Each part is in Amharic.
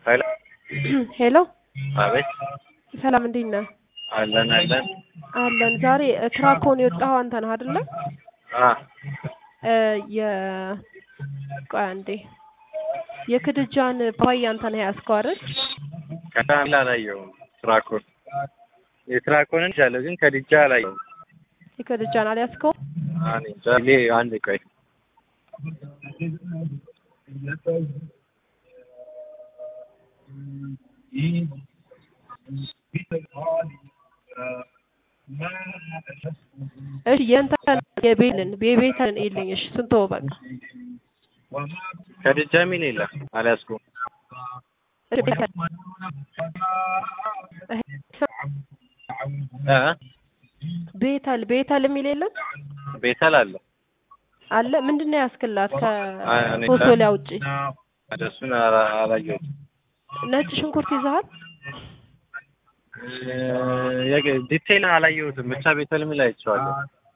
ሄሎ ሄሎ አቤት ሰላም እንዴት ነህ? አለን አለን አለን። ዛሬ ትራኮን የወጣኸው አንተ ነህ አይደለ? አ እ የ ቆይ አንዴ የክድጃን ፓፓያ አንተ ነህ ያዝከው አይደል? ከታላ አላየሁም። ትራኮን የትራኮንን ቻለሁ ግን ከድጃ አላየሁም። የክድጃን አልያዝከውም? እኔ እንጃ። ሌ- አንድ ቆይ እሺ የእንትን የቤልን የቤተን የለኝ። እሺ ስንት ወ በቃ ከድጃ ሚል የለም አልያዝኩም። እሺ ቤተል እ ቤተል ቤተል የሚል የለም ቤተል አለ አለ። ምንድን ነው ያስክላት አይ፣ እኔ ከፎሶሊያ ውጪ? እሱን አላ- አላየሁትም። ነጭ ሽንኩርት ይዘሃል? እ የግ- ዲቴይል አላየሁትም። ብቻ ቤተል ሚል አይቼዋለሁ።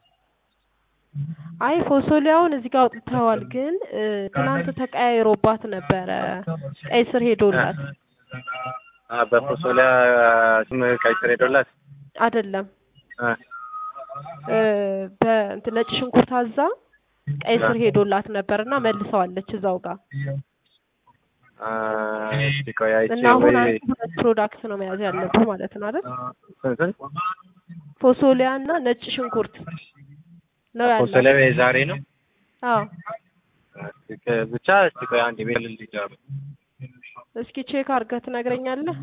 አይ ፎሶሊያውን እዚህ ጋር አውጥተዋል፣ ግን እ ትናንት ተቀያይሮባት ነበረ ቀይ ስር ሄዶላት አ በፎሶሊያ ስም ቀይ ስር ሄዶላት አይደለም እ እ በእንትን ነጭ ሽንኩርት አዛ ቀይ ስር ሄዶላት ነበር እና መልሰዋለች እዛው ጋር አ እስቲ ቆይ አይቼ እና አሁን ወይ አንተ ሁለት ፕሮዳክት ነው መያዝ ያለብህ ማለት ነው አይደል? ስንት ስንት ፎሶሊያ እና ነጭ ሽንኩርት ነው ያለው። ፎሶሊያ የዛሬ ነው። አዎ እስቲ ከ- ብቻ እስቲ ቆይ አንድ ቤል ልጅ እስኪ ቼክ አድርገህ ትነግረኛለህ?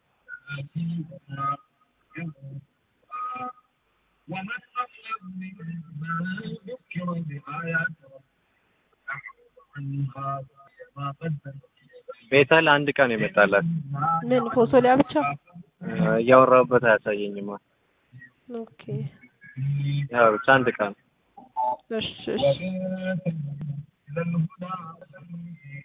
ቤተል አንድ ቀን የመጣላት ምን ፎሶሊያ ብቻ? እ እያወራሁበት አያሳየኝማ። ኦኬ ያው ብቻ አንድ ቀን እሺ እሺ